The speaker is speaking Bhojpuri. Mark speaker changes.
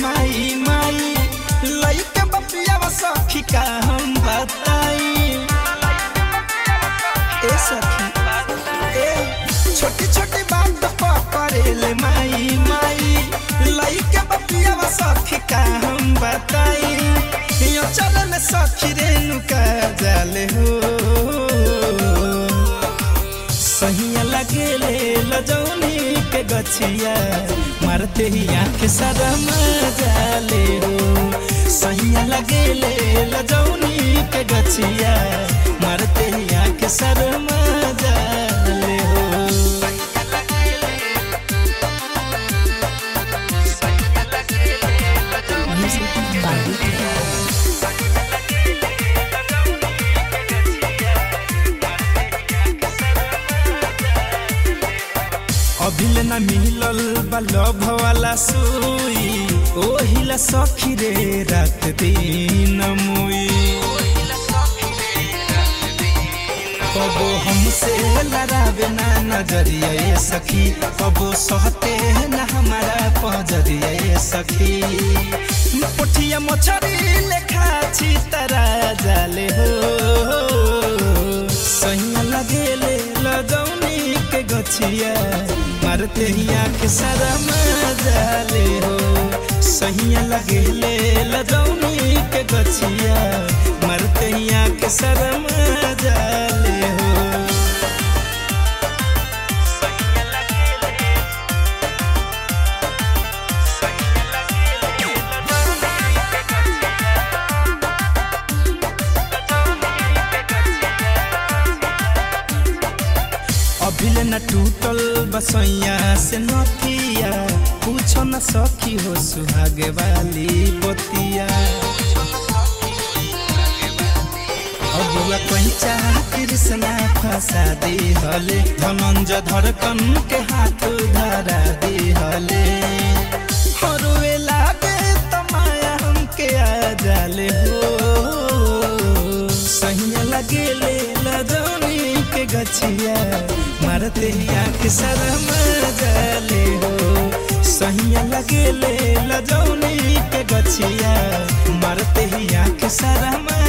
Speaker 1: माई माई लइके बपिया सखी का हम बताई ए सखी ए छोटी छोटी बात पकड़ेले माई माई लइके बपिया सखी का हम बताई यो चल में सखी रेणुका जाले हो सहिया लगेले लजौनी के गछिया मारते ही आंख शरम जाले हो सहिया लगेले लजौनी के गछिया मारते ही आंख शरम जाले हो
Speaker 2: Music by Weekend.
Speaker 1: अभिल न मिलल बल्लभ वाला सुई ओहिला सखी रे रात दिन मुई कबो हमसे लड़ावे ना नजरिया ये सखी कबो सहते ना हमारा पजरिया ये सखी पोठिया मछरी लेखा छी तरा जाले हो सैया लगेले लगौनी के गछिया मारते ही आँख सारा जाले हो सहिया लगेले लगौनी के गछिया मारते ही आँख सारा जाले हो अभिल न टूटल बसैया से नथिया पूछो न सखी हो सुहागे वाली बतिया अबुआ पैचा कृष्णा फंसा दी हले धनंजय धड़कन के हाथ धरा दी हले हरुए लागे त माया हमके आ जाले हो सहिया लगेले लजौनी के गछिया मारते ही आँख शरम जाले हो सहिया लगेले लजौनी के गछिया मारते ही आँख शरम